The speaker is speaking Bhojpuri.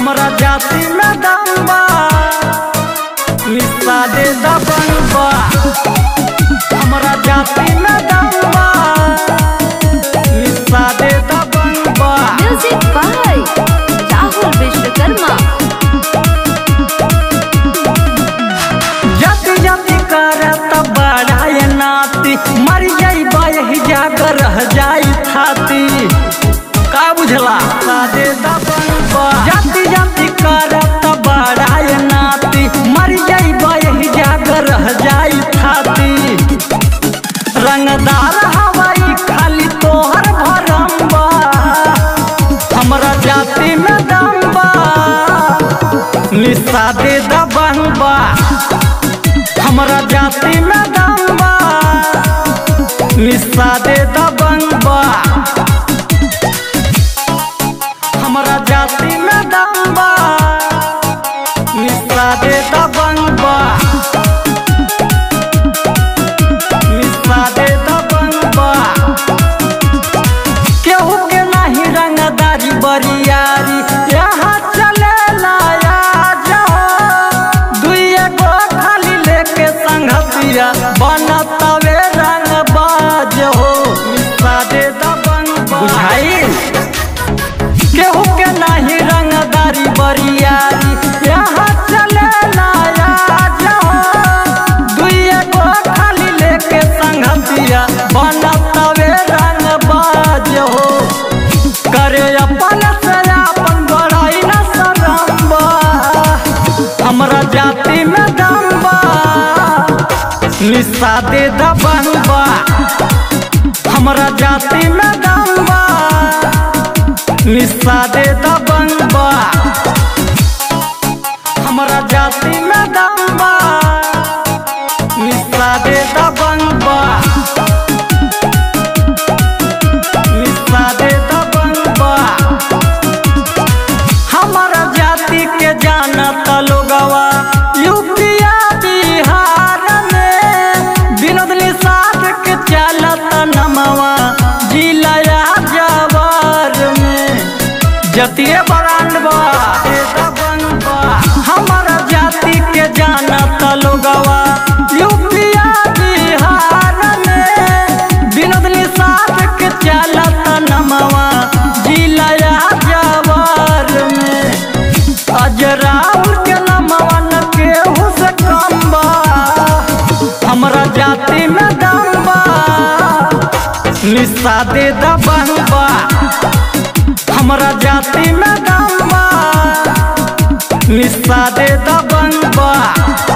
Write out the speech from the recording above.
हमरा जाति में दम बा निशा दे दबंग बा हमरा जाति में दम बा निशा दे दबंग बा म्यूजिक बाय राहुल विश्वकर्मा जति जति करत बड़ाय नाती मर जाइबा यही जाकर रह जाई थाती का बुझला सादे दबंग बा जति जति करत बड़ाय नाती मर जाइबा यही जाकर रह जाई थाती रंगदार हवाई खाली तोहर भरम बा हमरा जाति में दम बा निशा दे दबंग बा हमरा जाति में दम बा निशा दे दबंग बा हमरा जाति में दम बा निशा दे दबंग बा निशा दे दबंग बा केहू के नाही रंगदारी बरियारी यहाँ चले लाया जाओ दुइये गो खाली लेके संगतिया बनतवे रंग बाज हो निशा दे दबंग बुझाई केहू के नाही रंगदारी बरियारी यहाँ चले लाया जाओ दुइये गो खाली लेके संगतिया बनतवे रंग बाज हो करे अपन से अपन बड़ाई न शरम बा हमरा जाति में दम बा निशा दे दबंग बा हमरा जाति में दम बा निशा दे दबंग बा हमरा जाति में दम बा निशा दे दबंग बा निशा दे दबंग बा हमारा जाति के जानत लोगवा यूपिया बिहार में विनोद निषाद के चलत नमवा जिलाया जवार में जतिये बरांड बा ए दबंग बा हमारा जाति के जानत लोगवा यूपिया बिहार में विनोद निषाद के चलत नमवा जिलाया जवार में अजराउल के नमवन केहू से कम बा हमरा जाति में दम बा निशा दे दबंग बा हमरा जाति में दम बा निशा दे दबंग बा